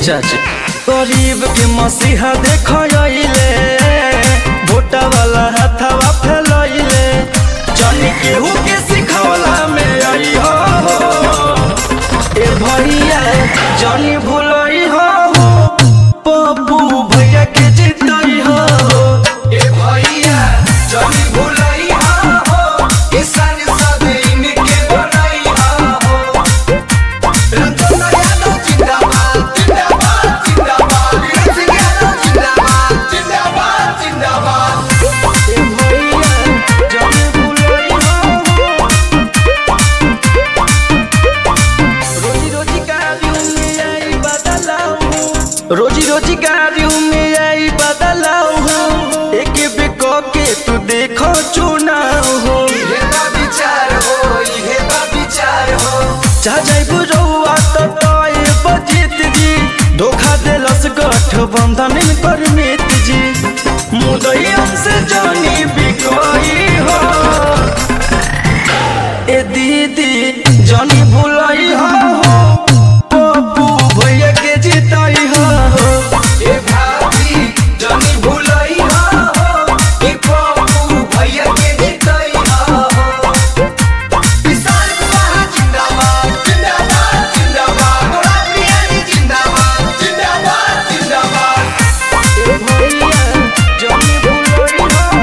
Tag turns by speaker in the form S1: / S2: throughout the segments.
S1: चाची गरीब के मसीहा देखले भोटा वाला हाथवा फैलैले जानी केहू के सिखवला में आई हो ए भैया जानी भूलई हो पप्पू भैया के जितई हो
S2: ए भैया जनी भुलई हो किसान सब इनके बनई हो रतन यादव जिंदाबाद जिंदाबाद जिंदाबाद वीर यादव जिंदाबाद जिंदाबाद जिंदाबाद
S1: ए भैया जानी भूलई हो रोजी रोजी कार्यों में आई बदलाव रोजी रोजी कार्यों में आई बदलाव हो एक बिको के तू देखो चुनाव हो
S2: इहे बा विचार हो इहे बा विचार हो
S1: जा जाइबू रउआ तो तोय बजित जी धोखा देलस गठबंधन पर मित जी मुदई से जानी बिकोई हो ए दीदी जानी भूलई हो पप्पू भैया के जीतई हो
S2: ए भाभी जनी भुलई हो कि पप्पू भैया के जीतई हो किसान कुमार जिंदाबाद जिंदाबाद जिंदाबाद गोरा बिरयानी जिंदाबाद जिंदाबाद जिंदाबाद
S1: ए भैया जानी भूलई हो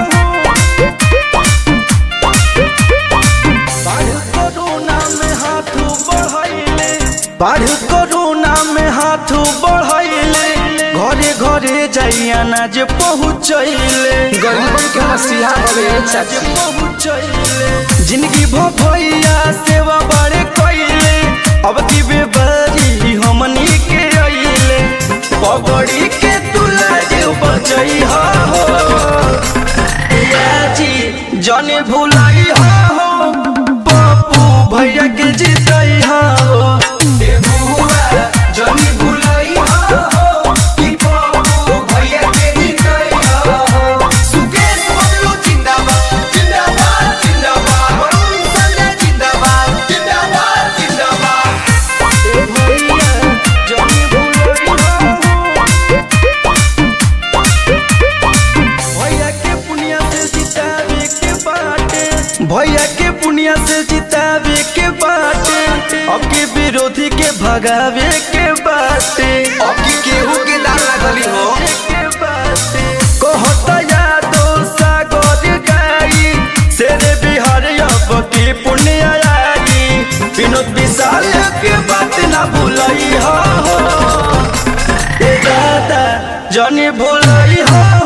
S1: बाढ़ कोरोना में हाथ बढ़ैले बाढ़ कोरोना में हाथ बढ़ैले घरे घरे जाई अनाज पहुँचैले
S2: गरीबन के मसीहा हवे
S1: अनाज पहुँचैले जिंदगी भो भैया सेवा बड़े कैले अब की बेबारी हमनी के अइले पगड़ी के तुला जे बचई हो जी जाने भुलाई हो पप्पू भैया के जीतई हो
S2: ए बुआ जनी भुलई हो कि पप्पू भैया के जीतई हो सुकेश बबलू जिंदाबाद जिंदाबाद जिंदाबाद वरुण संजय जिंदाबाद जिंदाबाद जिंदाबाद
S1: ए भैया जाने भुलाई हो भैया के पुनिया से जितावे के बाटे भैया के पुनिया से जितावे के बाटे अब के विरोधी के भगावे के बाटे
S2: अब की केहू के दाल लगली हो
S1: के बाटे कहता यादो सागर गाई शेरे बिहार अब की पुण्य आई विनोद विशाल के बात ना भूलई हो ए दादा जानी भूलई हो